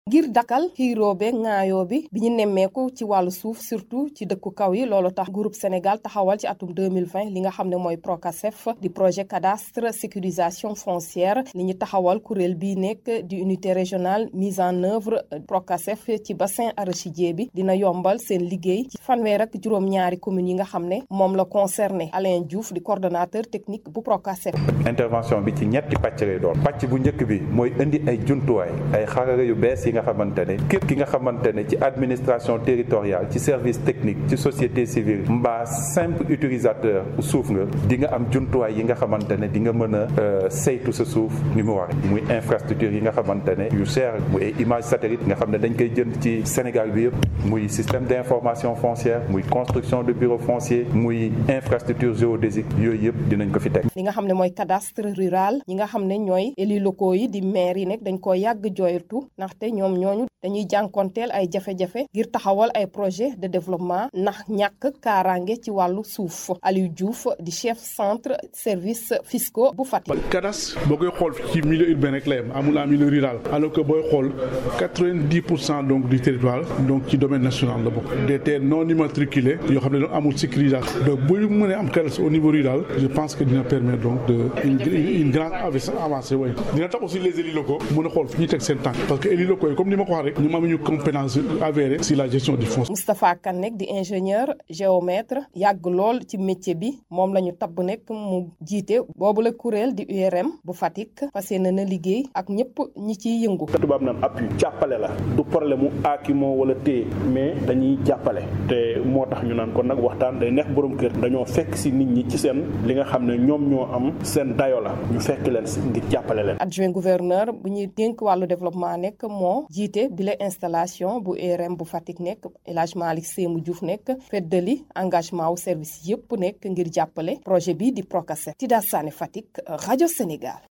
ngir dakal xiiroo be ŋaayoo bi bi ñu nemmeeku ci wàllu suuf surtout ci dëkku kaw yi loolu tax groupe Sénégal taxawal ci atum 2020 li nga xam ne mooy PROCASEF di projet cadastre sécurisation foncière li ñu taxawal kuréel bii nekk di unité régionale mise en œuvre PROCASEF ci bassin arachidier bi dina yombal seen liggéey ci fanweer ak juróom-ñaari communes yi nga xam ne moom la concerné Alain Diouf di coordonnateur technique bu PROCASEF. intervention bi ci ñetti pàcc lay doon pàcc bu njëkk bi mooy indi ay jumtuwaay ay xarala yu bees yi nga xamante ne képp ki nga xamante ne ci administration territoriale ci service technique ci société civile mbaa simple utilisateur suuf nga di nga am jumtuwaay yi nga xamante ne di nga mën a saytu sa suuf ni mu waree muy infrastructure yi nga xamante ne yu cher muy ay image satellite nga xam ne dañ koy jënd ci Sénégal bi yëpp muy système d'information foncière muy construction de bureau foncier muy infrastructure géodésique yooyu yëpp dinañ ko fi teg. li nga xam ne mooy cadastre rural ñi nga xam ne ñooy élus locaux yi di maire yi nekk dañ ko yàgg jooytu ndaxte ñoom ñooñu dañuy jànkonteel ay jafe-jafe ngir taxawal ay projet de développement ndax ñàkk kaaraange ci wàllu suuf Aliou Diouf di chef centre service fiscaux bu Fatick. cadastre boo koy xool ci milieu urbain rek la yem amul en milieu rural alors que booy xool quatre-vingt-dix pour cent donc du territoire donc ci domaine national la bokk des terres non immatriculées yoo xam ne donc amul sécurisation donc bu ñu mënee am cadastre au niveau rural je pense que dina permettre donc de une une grande avancée way dina tax aussi les élus locaux mën a xool fi ñuy teg seen tànk parce que élus locaux yi comme ni ma ko wax rek ñu am ñu compétence avérée si la gestion du foncier. Moustapha Kane nekk di ingénieur géomètre yàgg lool ci métier bi moom la ñu tabb nekk mu jiite boobu la kuréel di URM bu Fatick fas yéene na liggéey ak ñëpp ñi ciy yëngu. tubaab naan appui jàppale la du problème mu aakimoo wala téye mais dañuy jàppale te moo tax ñu naan kon nag waxtaan day neex borom kër dañoo fekk si nit ñi ci seen li nga xam ne ñoom ñoo am seen dayo la ñu fekk leen si ngir jàppale leen. adjoint gouverneur bu ñuy dénk wàllu développement nekk moo jiite bile installation bu URM bu Fatick nekk El Hadj Malick Sémou Diouf nekk feddali engagement wu service yëpp nekk ngir jàppale projet bi di PROCASEF Tida Sané Fatick rajo Sénégal.